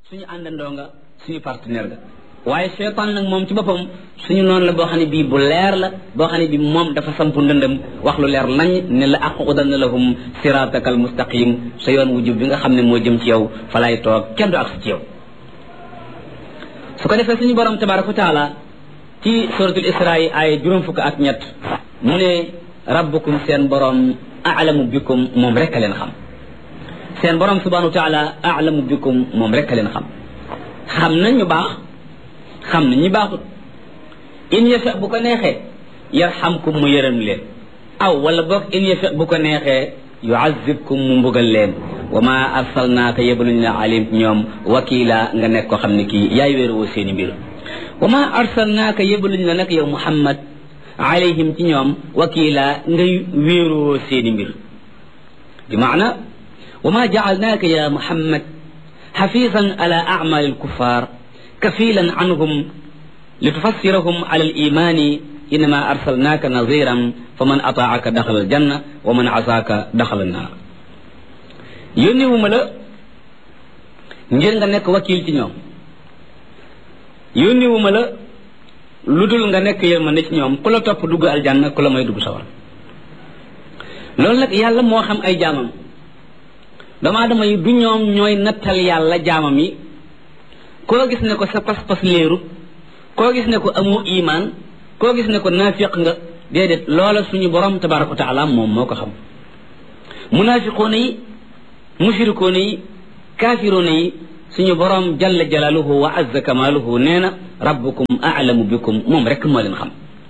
suñu àndandoo nga suñu partenaire nga waaye seytaan nag moom ci boppam suñu noonu la boo xam ne bii bu leer la boo xam ne bii moom dafa sampu ndëndëm wax lu leer nañ ne la aqudanna lahum sirataka al mustaqim sa yoon wu jub bi nga xam ne moo jëm ci yow fa lay toog kenn du ak ci yow su ko defee suñu borom tabaraka wa taala ci suratul isra yi ay juróom fukk ak ñett mu ne rabbukum seen borom alamu bikum moom rek a leen xam seen borom subhanahu wa taala alamu bikum moom rek a leen xam xam nañ ñu baax xam na ñi baaxut in yasha bu ko neexee yarhamkum mu yërëm leen aw wala boog in yasha bu ko neexee yuazibkum mu mbugal leen wa ma arsalnaaka yebaluñ la alim ñoom wakila nga nekk ko xam ne kii yaay wéeruwoo seeni mbir wa ma arsalnaaka yebaluñ la nag yow muhammad alayhim ci ñoom wakila ngay wéeruwoo seeni mbir bi maana wa ma jaalnaaka ya muhammad xafisan ala acmali alkuffar kafilan anhum litufassirahum ala alimani innama arsalnaaka naziran fa man ataaka daxala aljanna wa man asaaka daxala annaar yónniwuma la ngir nga nekk wakil ci ñoom yónniwuma la lu dul nga nekk yërmande ci ñoom ku la topp dugg aljanna ku la may dugg sawar loolu nag yàlla moo xam ay jaamam doomu aadama yi du ñoom ñooy nattal yàlla jaamam yi koo gis ne ko sa pas-pas léeru koo gis ne ko amu imaan koo gis ne ko naafiq nga déedéet loola suñu borom tabaraka wa taala moom moo ko xam munaafiqoona yi mushrikoona yi kaafiroona yi suñu borom jalla jalaaluhu wa azza kamaaluhu nee na rabbukum aalamu bikum moom rek moo leen xam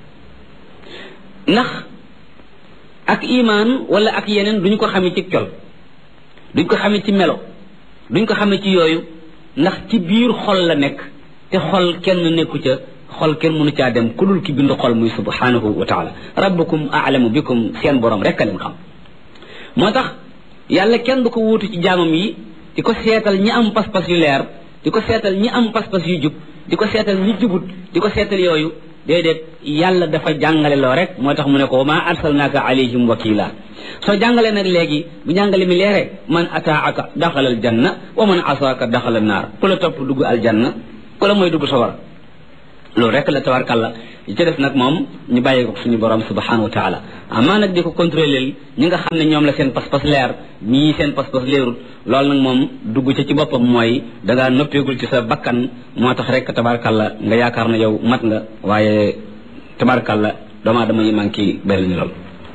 ndax ak imaan wala ak yeneen duñ ko xamee ci col duñ ko xamee ci melo duñ ko xamee ci yooyu ndax ci biir xol la nekk te xol kenn nekku ca xol kenn mënu caa dem ku dul ki bind xol muy subhanahu wa taala rabbukum aalamu bikum seen borom rek a leen xam moo tax yàlla kenn du ko wuutu ci jaamam yi di ko seetal ñi am pas-pas yu leer di ko seetal ñi am pas-pas yu jub di ko seetal ñi jubut di ko seetal yooyu déedéet yàlla dafa jàngale loo rek moo tax mu ne ko wa ma arsalnaaka alayhim wakila soo jàngalee nag léegi bu jàngale mi leere man ataaka daxala al janna wa man asaaka daxala naar ku la topp dugg aljanna ku la mooy dugg sawar loolu rek la tabarkàlla yi ci def nag moom ñu bàyyi ko suñu borom subhanahu wa taala amaa nag di ko contrôler ñi nga xam ne ñoom la seen pas-pas leer ñii seen pas-pas leerul loolu nag moom dugg ca ci boppam mooy dangaa noppeegul ci sa bakkan moo tax rek tabarkàlla nga yaakaar na yow mat nga waaye tabarkàlla doomu aadama yi manqué bëri ñu lool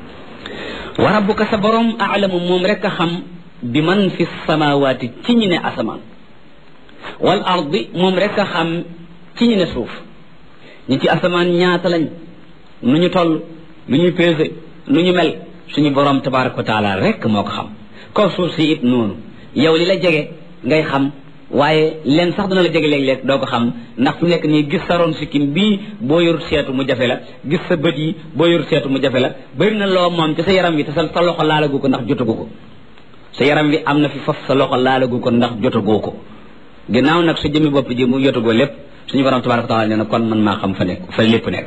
wa rabbuka sa borom aalamu moom rek a xam bi man fi samawaati ci ñi ne asamaan wal ardi moom rek a xam ci ñi ne suuf ñi ci asamaan ñaata lañ nu ñu toll lu ñu pesé nu ñu mel suñu borom tabaraka wa taala rek moo ko xam kaw suuf si it noonu yow li la jege ngay xam waaye leen sax dina la jege léeg-léeg doo ko xam ndax fu nekk nii gis sa ron sikkim bii boo yorut seetu mu jafe la gis sa bët yi boo yorut seetu mu jafe la bëri na loo moom ci sa yaram wi te sa sa loxo laalagu ko ndax jotagu ko sa yaram wi am na fi faf sa loxo laalagu ko ndax jotagoo ko ginnaaw nag sa jëmmi bopp ji mu jotagoo lépp suñu borom tabaraka taala nee na kon man maa xam fa nekk fa lépp nekk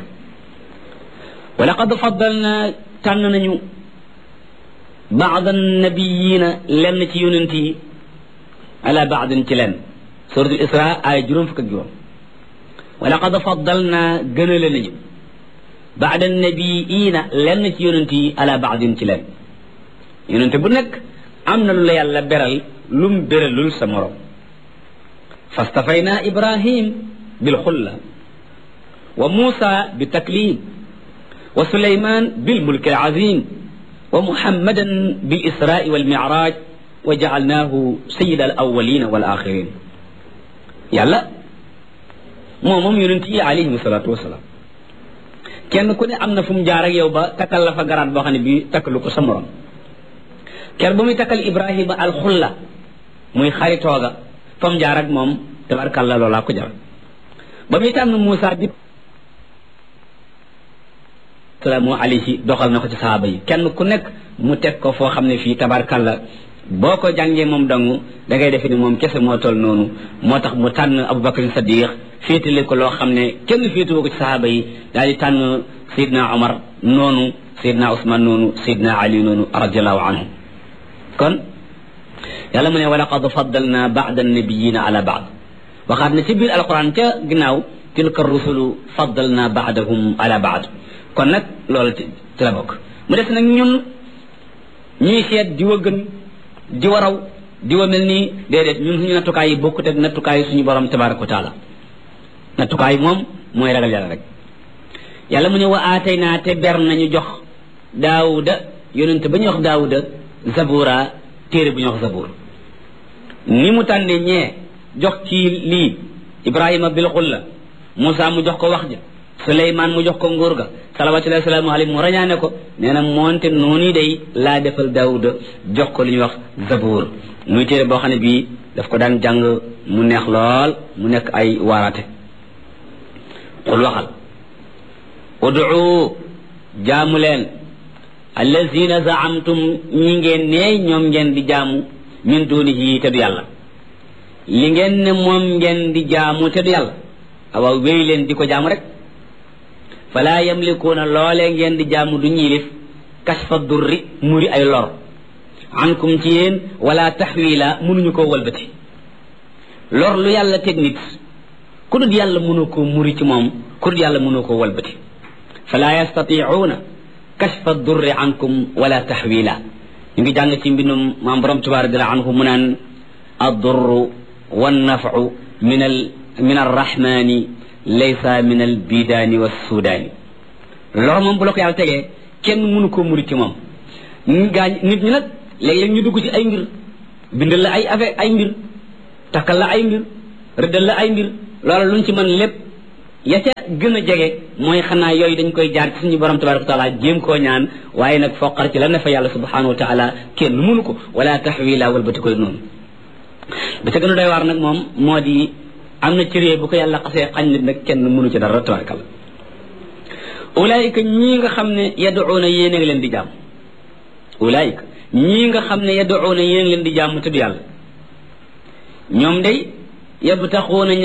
wa laqad faddalna tànn nañu baad annabiyina lenn ci yonent yi ala baadin ci lenn suratul isra ay juróom fukk ak juróom wa laqad faddalna gënale nañu baad annabiyina lenn ci yonent yi ala baadin ci lenn yonent bu nekk am na lu la yàlla beral lum beralul sa morom fastafayna ibrahim بالخلة وموسى بالتكليم وسليمان بالملك العظيم ومحمدا بالإسراء والمعراج وجعلناه سيد الأولين والآخرين يلا مومم يونتي عليه الصلاة والسلام kenn ku ne am na fu mu jaar ak yow ba takkal la fa garaat boo xam ne bii takkalu ko sa morom ker ba muy takkal Ibrahima alxulla muy xaritooga fa mu jaar ak moom tabarkàlla loolaa ko jar ba muy tànn Moussa di salaamu alayhi doxal na ko ci sahaaba yi kenn ku nekk mu teg ko foo xam ne fii tabarkalla boo ko jàngee moom dangu da ngay defe ni moom kese moo toll noonu moo tax mu tànn Abubakar Sadiq féetale ko loo xam ne kenn féetewoo ko ci sahaaba yi daal di tànn Seydina Omar noonu Seydina Ousmane noonu Seydina Ali noonu radiallahu anhu kon yàlla mu ne wa laqad faddalna baada annabiyina ala baad waxaat na ci biir alquran ca ginnaaw tilka rusulu faddalna baadahum ala baad kon nag loolu ci la bokk mu des nag ñun ñuy seet di wa gën di wa raw di wa mel nii déedéet ñun suñu nattukaay yi bokkut ak nattukaay yi suñu borom tabaraka wa taala nattukaay moom mooy ragal yàlla rek yàlla mu ne wa aatay naa te ber nañu jox daawuda yonente ba ñuy wax daawuda zabura téere bu ñuy wax zabur ni mu tànne ñee jox ci lii ibrahima bil xulla Moussa mu jox ko wax ja Suleymaan mu jox ko nguur ga salawatullahi wasalaamu alayhi mu rañaane ko nee na moonte noonu day laa defal daawuda jox ko li ñuy wax zabur muy téere boo xam ne bii daf ko daan jàng mu neex lool mu nekk ay waaraate xul waxal ud'u jaamu leen allazina zaamtum ñi ngeen ne ñoom ngeen di jaamu min dunihi te du yàlla li ngeen ne moom ngeen di jaamu te du yàlla awaaw wéy leen di ko jaamu rek fala yamlikuuna loolee ngeen di jaamu du ñiilif kasfa durri muri ay lor ankum ci yéen wala taxwila mënuñu koo walbati lor lu yàlla teg nit ku dul yàlla mënu koo muri ci moom ku dul yàlla mënu koo walbati fala yastatiuuna kashfa durri ankum wala taxwila ñu ngi jàng ci mbindum maam borom tubaar radiallahu anhu mu naan addurru wannafu min al min arrahmani laysa min al bidaani wassudaani lor moom bu la ko yàlla tegee kenn mënu koo muri ci moom ñu gaañ nit ñi nag léeg-léeg ñu dugg ci ay mbir bindal la ay affaire ay mbir takkal la ay mbir rëddal la ay mbir loolu luñ ci mën lépp ya ca gën a jege mooy xanaa yooyu dañ koy jaar ci suñu borom tabaraka wa taala jéem koo ñaan waaye nag foqar ci la ne fa yàlla subhanahu wa taala kenn mënu ko wala taxwila walbati koy noonu ba ca gën a doy waar nag moom moo di am na cëree bu ko yàlla xasee xañ nit nag kenn mënu ci dara tabarakal ulaayika ñii nga xam ne yaduuna yéen a ngi leen di jaam ulaayika ñii nga xam ne yaduuna yéen a ngi leen di jaam te du yàlla ñoom day yabtaxuuna